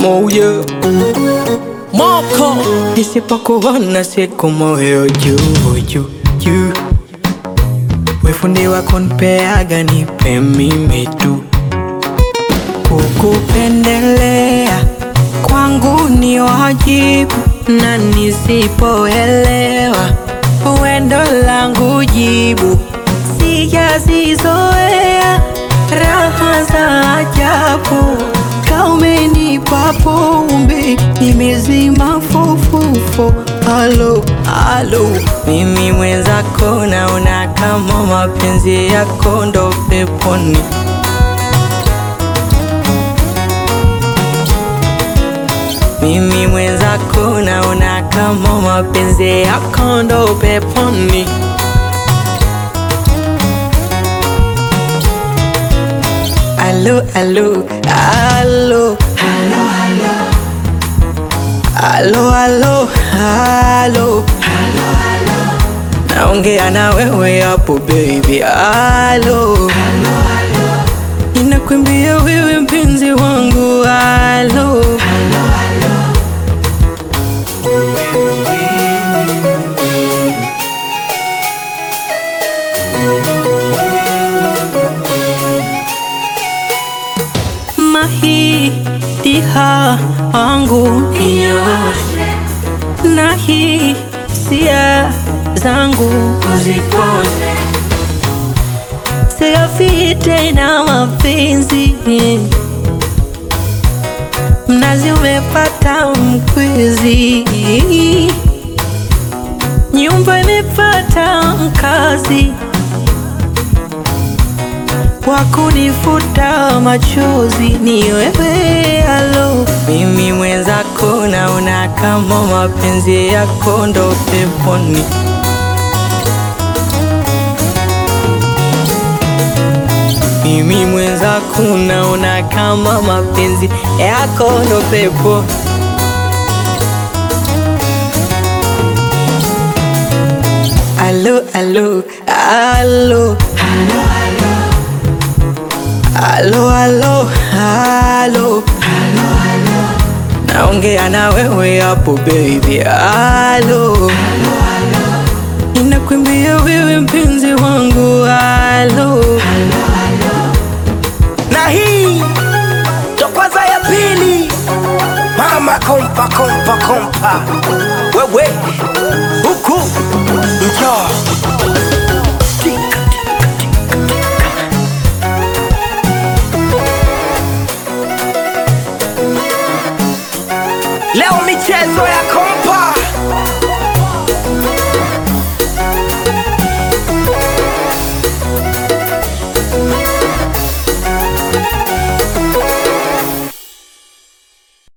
moyo Moko nisipokuona siku moyo juu juu juu wefundi wako nipeaga nipe mimi tu kukupendelea kwangu ni wajibu na nisipoelewa uendo langu jibu sijazizoea raha za ajabu kaumenipa pombe nimezima fofofo alo alo mimi mwenzako naona kama mapenzi yako ndo peponi mimi mwenzako naona kama mapenzi yako ndo peponi alo alo alo alo alo alo naongea na wewe hapo baby alo inakwambia wewe mpenzi wangu alo mahitiha wangu ninyoshe na hisia zangu uzipone siafi tena mapenzi mnazi umepata mkwizi nyumba imepata mkazi wa kunifuta machozi ni wewe alo mimi mwenzako naona kama mapenzi yako ndo peponi mimi mwenzako naona kama mapenzi yako ndo pepo alo alo alo Alo, alo, alo, naongea na wewe hapo baby, alo, inakwambia wewe mpenzi wangu, alo, na hii ndo kwanza ya pili. Mama kompa kompa kompa, wewe huku njoo